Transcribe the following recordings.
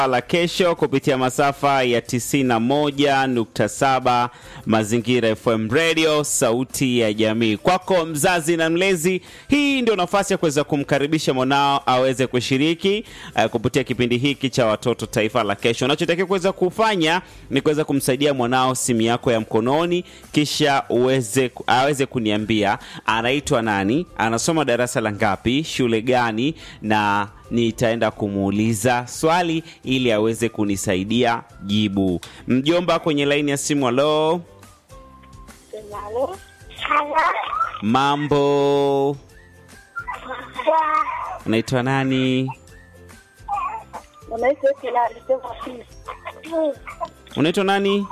la kesho kupitia masafa ya 91.7 Mazingira FM Radio, sauti ya jamii. Kwako mzazi na mlezi, hii ndio nafasi ya kuweza kumkaribisha mwanao aweze kushiriki uh, kupitia kipindi hiki cha watoto taifa la kesho. Unachotakiwa kuweza kufanya ni kuweza kumsaidia mwanao simu yako ya mkononi, kisha uweze aweze kuniambia anaitwa nani, anasoma darasa la ngapi, shule gani, na nitaenda kumuuliza swali ili aweze kunisaidia jibu. Mjomba kwenye laini ya simu, halo, mambo, unaitwa nani? Unaitwa nani?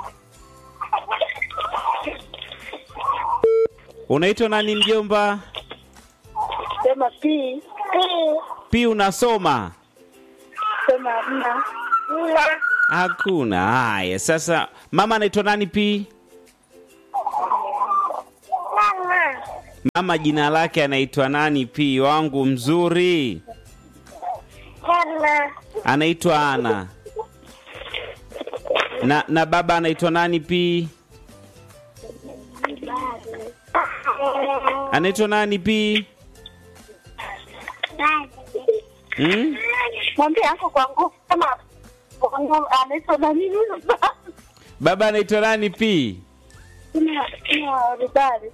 Unaitwa nani mjomba? Sema pi Pi unasoma? sema mna Hakuna. Haya, sasa mama anaitwa nani Pi? Mama jina lake anaitwa nani Pi wangu mzuri? Anaitwa Ana. Na na baba anaitwa nani Pi? Anaitwa nani Pi? Hmm? mwambie ako kwa nguvu kama kwa nguvu anaitwa nani Baba anaitwa nani Pi? ribari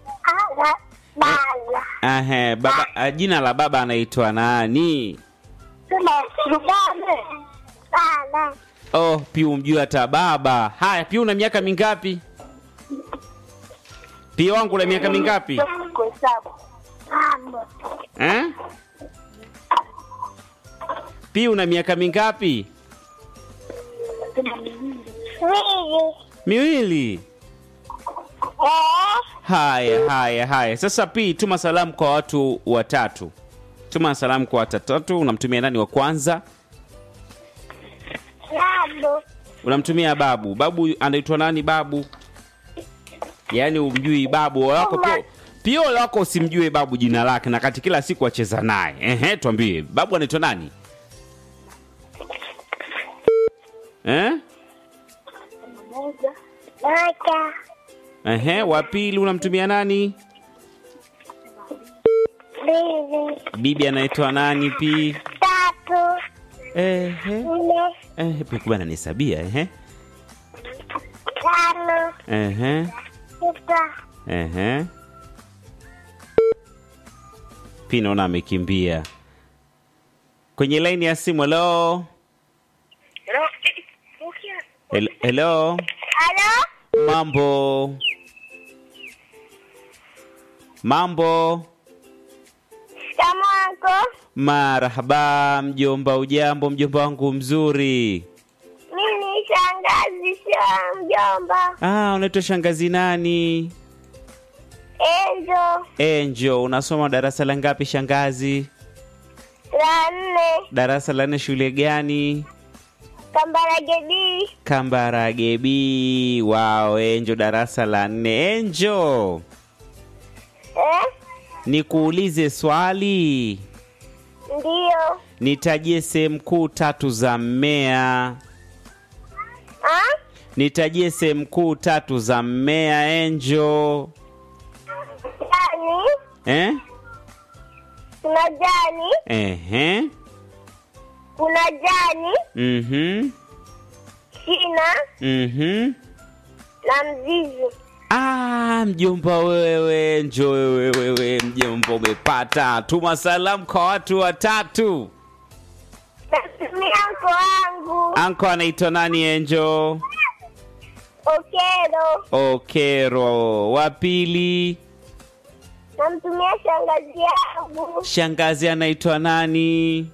Ahe, baba ah, jina la baba anaitwa nani? sema rubane Oh, Pi umjui hata baba. Haya, Pi una miaka mingapi? Pi wangu una miaka mingapi? kuhesabu Eh? Pi una miaka mingapi? Miwili. Haya, haya, haya. Sasa Pi, tuma salamu kwa watu watatu. Tuma salamu kwa watu watatu. Unamtumia nani wa kwanza? Unamtumia babu. Babu anaitwa nani babu? Yaani umjui babu wako pia. Pia ole wako usimjue babu jina lake na kati kila siku acheza naye. Ehe, tuambie. Babu anaitwa nani? Eh? moja Ehe, wa pili unamtumia nani? Bibi anaitwa nani pi? tatu Ehe. nne Eh, pia kubana nisabia ehe. tano Ehe. sita Ehe. Pi naona amekimbia. Kwenye laini ya simu, hello. Hel- Hello. halo Mambo. Mambo. Shikamoo Marhaba mjomba, ujambo mjomba wangu mzuri. mimi ni shangazi sio mjomba Ah, unaitwa shangazi nani? enjo Enjo, unasoma darasa la ngapi shangazi? la nne Darasa la nne shule gani? kambaragedi Kambarage B. Wow, Enjo darasa la nne. Enjo, eh? nikuulize swali. ndiyo Nitajie sehemu kuu tatu za mmea. ah? Nitajie sehemu kuu tatu za mmea Enjo. jani Eh? kuna jani Ehe. kuna jani Mhm. shina Mhm. na mzizi Ah, mjomba wewe, njo wewe wewe, mjomba umepata. Tuma salamu kwa watu watatu. natumia mko wangu Anko anaitwa nani Enjo? okero Okero. Wa pili, namtumia shangazi yangu shangazi anaitwa nani?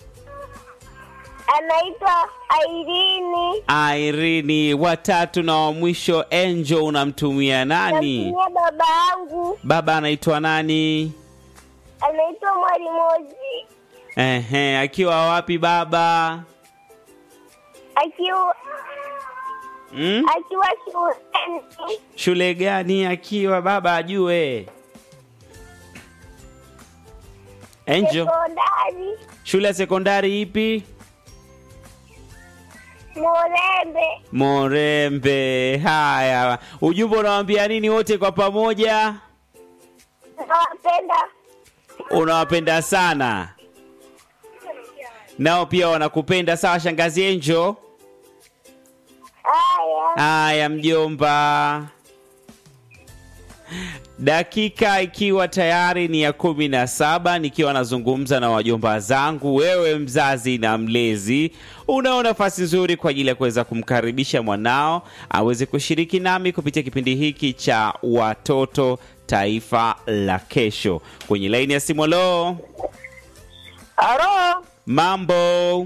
anaitwa airini Irene. Watatu na wa mwisho Enjo, unamtumia nani? namtumia baba yangu Baba anaitwa nani? anaitwa mwalimozi Ehe, akiwa wapi baba? akiwa Hmm? akiwa shuleni Shule gani akiwa baba ajue? Enjo, sekondari shule ya sekondari ipi? Murembe. Morembe. Haya, ujumbe unawambia nini wote kwa pamoja? Nawapenda. Unawapenda sana, nao pia wanakupenda. Sawa, shangazi Enjo. Haya. Haya mjomba, dakika ikiwa tayari ni ya kumi na saba nikiwa nazungumza na wajomba zangu. Wewe mzazi na mlezi, unao nafasi nzuri kwa ajili ya kuweza kumkaribisha mwanao aweze kushiriki nami kupitia kipindi hiki cha watoto taifa la kesho. Kwenye laini ya simu, lo, Halo. mambo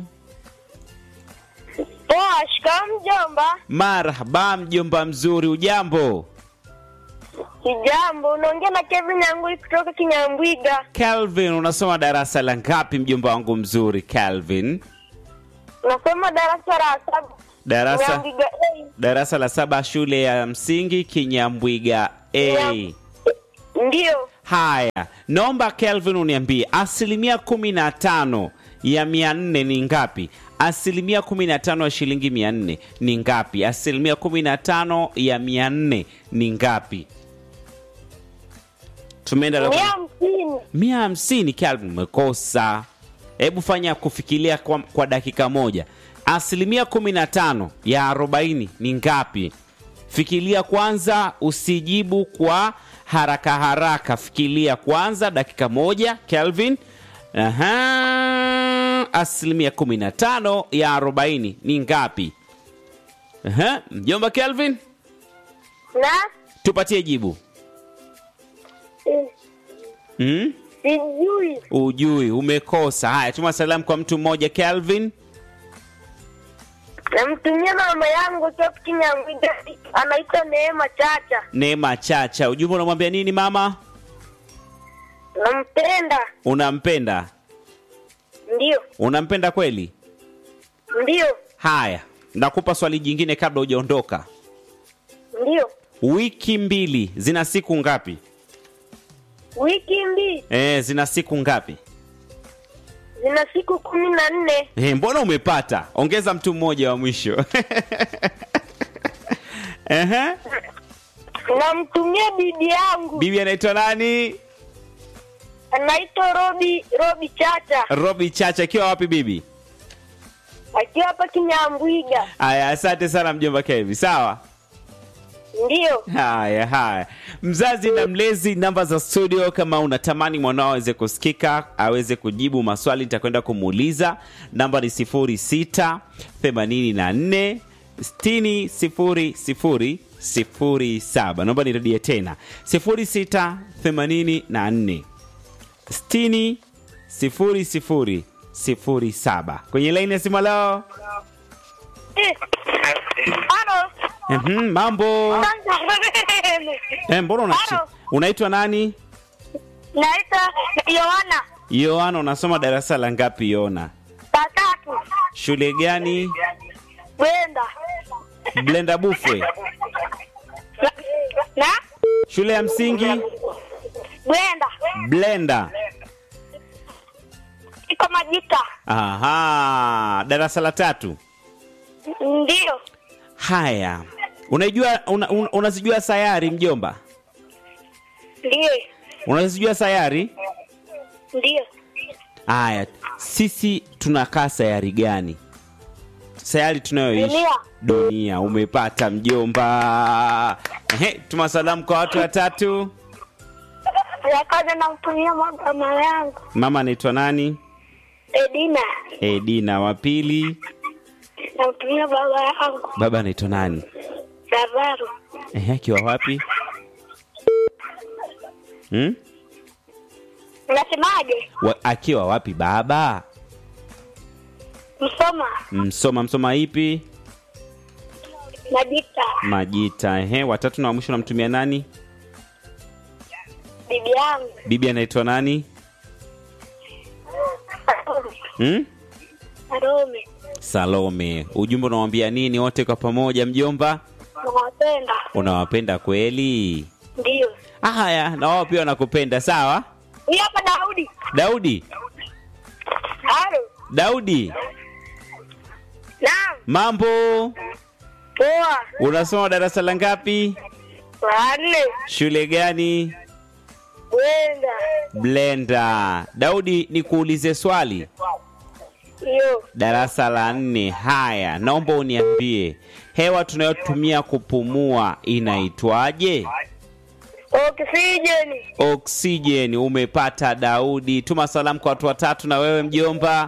Poa, shika mjomba. marhaba, mjomba mzuri, ujambo? Kijambo, unaongea na Kevin Nyangui kutoka Kinyambwiga. Calvin, unasoma darasa la ngapi mjomba wangu mzuri Calvin? Nasoma darasa la saba. Darasa Kinyambwiga A. darasa la saba shule ya msingi Kinyambwiga A. Ndio. Haya, naomba Kelvin uniambie asilimia kumi na tano ya mia nne ni ngapi? Asilimia kumi na tano ya shilingi mia nne ni ngapi? Asilimia kumi na tano ya mia nne ni ngapi? Tumeenda labda- Mia hamsini. mia hamsini Calvin, umekosa. Hebu fanya kufikiria kwa, kwa dakika moja. Asilimia kumi na tano ya arobaini ni ngapi? Fikiria kwanza, usijibu kwa haraka haraka. Fikiria kwanza dakika moja Kelvin. Aha, asilimia kumi na tano ya arobaini ni ngapi? Aha, mjomba Kelvin, Na tupatie jibu. eh, Hmm? sijui. Ujui, umekosa. Haya, tuma salamu kwa mtu mmoja Kelvin. Namtumia mama yangu kutoka Kinyambwiga. Anaitwa Neema Chacha. Neema Chacha, ujumbe unamwambia nini mama? Nampenda. Unampenda? Ndio. Unampenda kweli? Ndio. Haya, nakupa swali jingine kabla hujaondoka. Ndio. Wiki mbili zina siku ngapi? Wiki mbili E, zina siku ngapi? zina siku kumi na nne. E, mbona umepata? Ongeza mtu mmoja wa mwisho. Ehe. Namtumia bibi yangu Bibi anaitwa nani? anaitwa Robi Robi Chacha Robi Chacha, akiwa wapi bibi? akiwa hapa Kinyambwiga. Haya, asante sana mjomba Kevi. Sawa. Ndio. Haya, haya, mzazi na mlezi, namba za studio. Kama unatamani mwanao aweze kusikika, aweze kujibu maswali, nitakwenda kumuuliza. Namba ni 06 84 60 00 07. Naomba nirudie tena 06 84 60 00 07. Kwenye laini ya simu leo. Eh. Halo. Mhm, mambo eh, mbona unachi- Halo. unaitwa nani? Naitwa Yohana Yohana, unasoma darasa la ngapi Yohana? Patatu Shule gani? Brenda Blenda Bufwe. na, na Shule ya msingi Brenda Blenda. iko Majita. Aha, darasa la tatu. Ndio. Haya, unajua una, un, unazijua sayari mjomba? Ndio. Unazijua sayari? Ndio. Haya, sisi tunakaa sayari gani? Sayari tunayoishi Dunia. dunia. Umepata mjomba. Ehe, tuma salamu kwa watu watatu. Ya kwanza namtumia mama yangu Mama anaitwa nani? Edina, Edina. Wa pili, namtumia baba yangu baba anaitwa nani? Lazaro, Ehe, akiwa wapi? Hmm? unasemaje? Wa, akiwa wapi baba? Msoma Msoma. Msoma ipi? Majita, Majita. Ehe, watatu na wa mwisho namtumia nani? bibi yangu Bibi anaitwa nani? Hmm? Arome, Salome. Ujumbe unawambia nini wote kwa pamoja mjomba? nawapenda. Unawapenda kweli? Ndio. Haya, na wao pia wanakupenda. Sawa. Huyu hapa Daudi. Daudi, Halo. Daudi, Naam. Mambo, Poa. unasoma darasa la ngapi? La nne. Shule gani? Wenda. Blenda. Daudi, nikuulize swali. Hiyo. Darasa la nne. Haya, naomba uniambie hewa tunayotumia kupumua inaitwaje? Oksijeni. Oksijeni. Umepata Daudi. Tuma salamu kwa watu watatu, na wewe mjomba.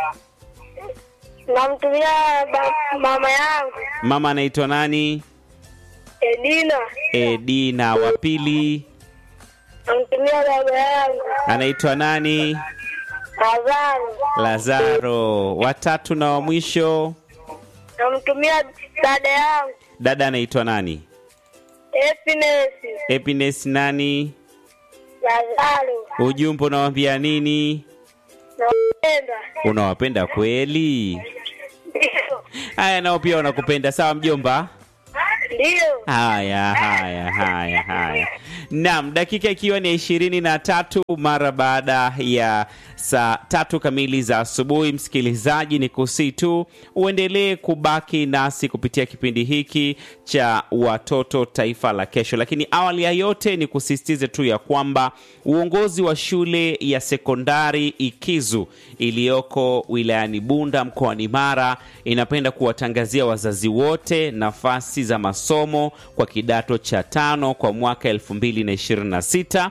Namtumia ba- mama yangu Mama anaitwa nani? Edina. Edina. Wa pili Namtumia baba yangu anaitwa nani? Lazaro. Lazaro. Watatu na wa mwisho Namtumia dada yangu dada anaitwa nani? Happiness. Happiness nani? Lazaro. Ujumbe unawambia nini? Napenda. Unawapenda kweli? Ndio. Haya, nao pia wanakupenda. Sawa mjomba. Ndio. Haya, haya, haya, haya. Naam, dakika ikiwa ni ishirini na tatu mara baada ya saa tatu kamili za asubuhi. Msikilizaji, ni kusii tu uendelee kubaki nasi kupitia kipindi hiki cha Watoto Taifa la Kesho, lakini awali ya yote ni kusisitize tu ya kwamba uongozi wa shule ya sekondari Ikizu iliyoko wilayani Bunda mkoani Mara inapenda kuwatangazia wazazi wote nafasi za masomo kwa kidato cha tano kwa mwaka 2026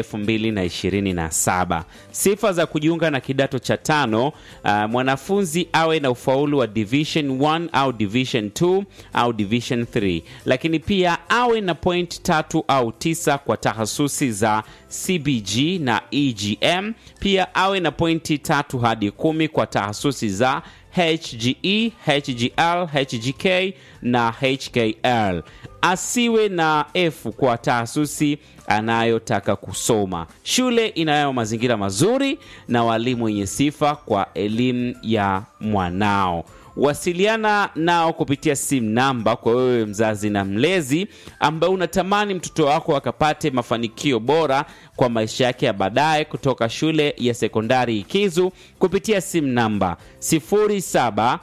2027. Sifa za kujiunga na kidato cha tano: uh, mwanafunzi awe na ufaulu wa division 1 au division 2 au division 3, lakini pia awe na point tatu au tisa kwa tahasusi za CBG na EGM. Pia awe na pointi tatu hadi kumi kwa tahasusi za HGE, HGL, HGK na HKL. Asiwe na F kwa tahasusi anayotaka kusoma. Shule inayo mazingira mazuri na walimu wenye sifa kwa elimu ya mwanao. Wasiliana nao kupitia simu namba kwa wewe mzazi na mlezi ambaye unatamani mtoto wako akapate mafanikio bora kwa maisha yake ya baadaye kutoka shule ya sekondari Ikizu kupitia simu namba 0752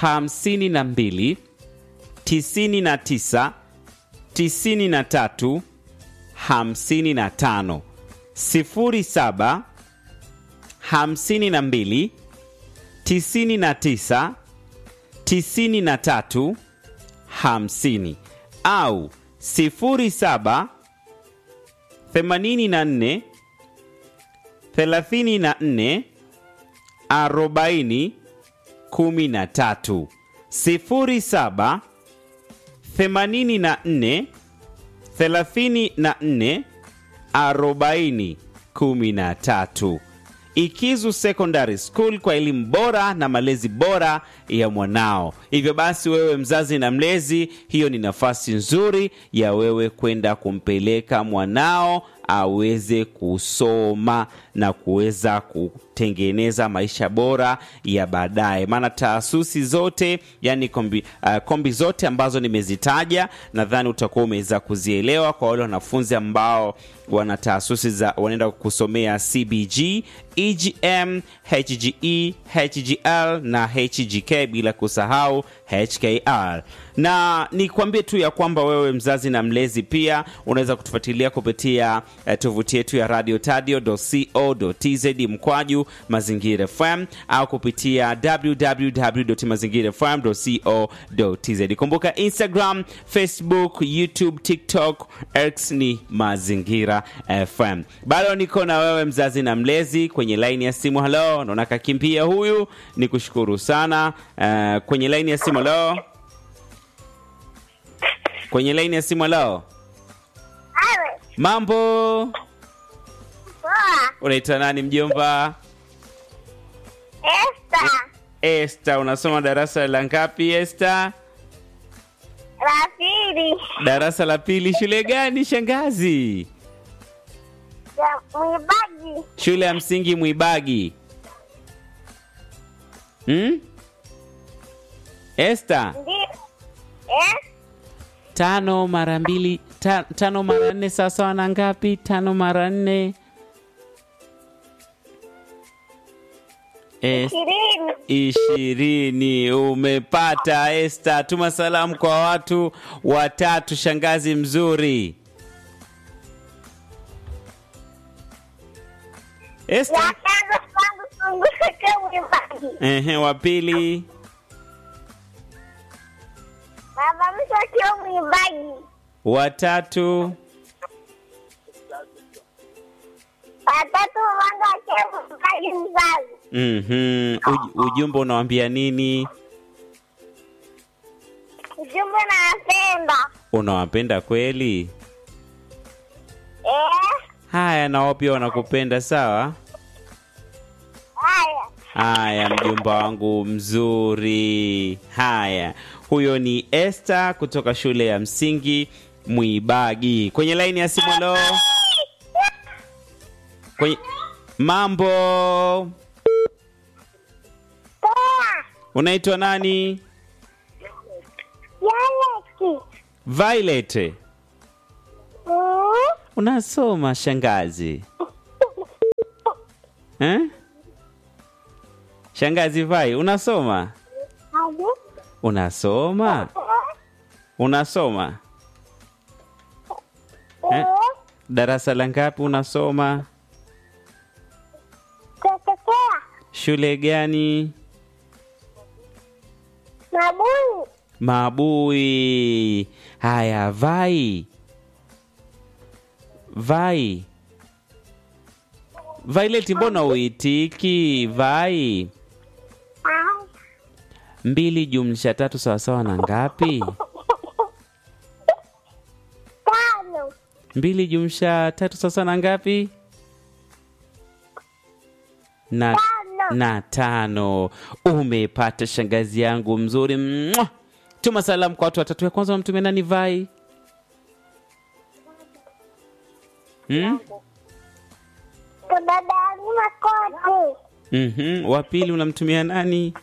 99 93 55 07 52 99 93 50 au 07 84 34 40 13 07 84 34 40 13. Ikizu Secondary School kwa elimu bora na malezi bora ya mwanao. Hivyo basi, wewe mzazi na mlezi, hiyo ni nafasi nzuri ya wewe kwenda kumpeleka mwanao aweze kusoma na kuweza kutengeneza maisha bora ya baadaye. Maana taasisi zote yani kombi, uh, kombi zote ambazo nimezitaja nadhani utakuwa umeweza kuzielewa. Kwa wale wanafunzi ambao wana taasisi za wanaenda kusomea CBG, EGM, HGE, HGL na HGK bila kusahau HKR. Na nikwambie tu ya kwamba wewe mzazi na mlezi pia unaweza kutufuatilia kupitia eh, tovuti yetu ya radio tadio.co.tz mkwaju mazingira FM au kupitia www.mazingirafm.co.tz. Kumbuka Instagram, Facebook, YouTube, TikTok, X ni Mazingira FM. Bado niko na wewe mzazi na mlezi kwenye laini ya simu. Halo, naona kakimbia huyu, ni kushukuru sana. Uh, kwenye laini ya simu halo, kwenye laini ya simu halo, Awe. mambo, Poa. unaitwa nani mjomba? Esta. Esta, unasoma darasa la ngapi Esta? Rafiri. Darasa la pili. Shule gani shangazi? Ya mwibaji. Shule ya msingi Mwibagi. Hmm? Esta, Ndio. Eh? tano mara mbili ta, tano mara nne sawasawa na ngapi? Tano mara nne Es- ishirini. ishirini. Umepata Esta. Tuma salamu kwa watu watatu, shangazi mzuri. Ya Esta. kwanza kwangu sunguke mwimbaji. Ehe, wa pili. Baba mtu akiwa mwimbaji. Watatu. Watatu wangu akiwa mwimbaji mzazi. Mhm. Uj- ujumbe unawambia nini? Ujumbe nawapenda. Unawapenda kweli? Eh, Haya, na wao pia wanakupenda sawa? haya. Haya, mjomba wangu mzuri. Haya, huyo ni Esther kutoka shule ya msingi Mwibagi. Kwenye laini ya simu leo, kwenye mambo, Poa. unaitwa nani? Yaleki. Violet. Mm. Unasoma shangazi eh? Shangazi Vai, unasoma Hadi. unasoma unasoma Eh? Eh, darasa la ngapi unasoma? Tetekea. Shule gani? Mabuni. Mabui. Haya, Vai, Vai, Violet, mbona uitiki? Vai, Ah. mbili jumlisha tatu sawasawa na ngapi? Tano. mbili jumlisha tatu sawasawa na ngapi? Na, Tano. na tano. Umepata shangazi yangu mzuri. Mwah! Tuma salamu kwa watu watatu. Ya kwanza unamtumia nani? Vai hmm? Kwa dada yangu Makoti. Mhm. Wa pili unamtumia nani?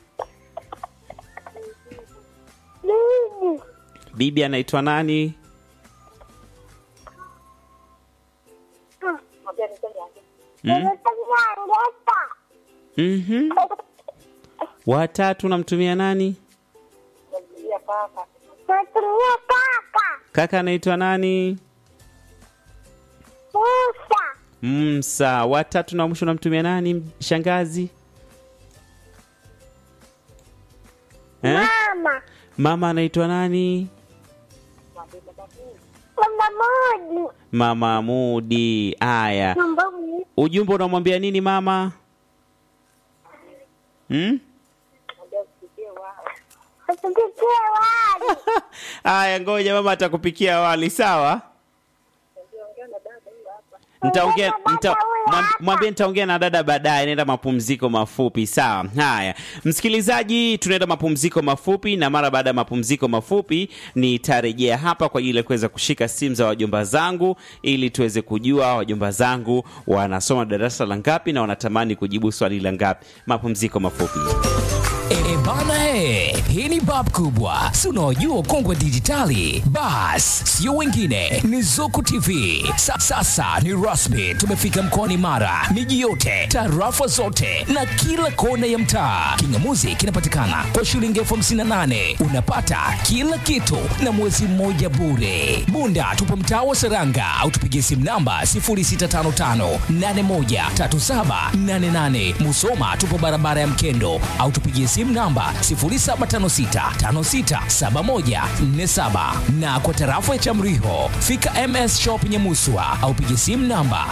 Bibi. Bibi anaitwa nani? Hmm? Nimetumia ngeta. Mhm. Watatu unamtumia nani? Natumia kaka. Kaka anaitwa nani? Musa. Msa. Watatu na mwisho unamtumia nani? Shangazi eh? Mama. Mama anaitwa nani? Mama Modi. Mama Mudi. Aya, Mama Modi. ujumbe unamwambia nini mama? Hmm? Usipikie wali. Aya, ngoja mama atakupikia wali, sawa? Nitaongea nita, mwam- mwambie nitaongea na dada baadaye, naenda mapumziko mafupi. Sawa. Haya, msikilizaji, tunaenda mapumziko mafupi, na mara baada ya mapumziko mafupi nitarejea hapa kwa ajili ya kuweza kushika simu za wajomba zangu ili tuweze kujua wajomba zangu wanasoma darasa la ngapi na wanatamani kujibu swali la ngapi. Mapumziko mafupi. E bana he, hii ni bab kubwa, si unaojua ukongwe dijitali? Bas, sio wengine, ni Zuku TV. Sa, sasa ni rasmi, tumefika mkoani Mara, miji yote, tarafa zote na kila kona ya mtaa. Kingamuzi kinapatikana kwa shilingi elfu hamsini na nane unapata kila kitu na mwezi mmoja bure. Bunda tupo mtaa wa Seranga au tupigie simu namba 0655813788. Musoma tupo barabara ya Mkendo au tupigie simu namba 0756567147 na kwa tarafa ya Chamriho fika MS Shop Nyamuswa au pigie simu namba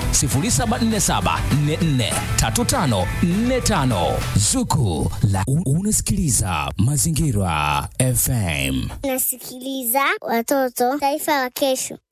0747443545. Zuku la un- unasikiliza Mazingira FM. Nasikiliza watoto, taifa la kesho.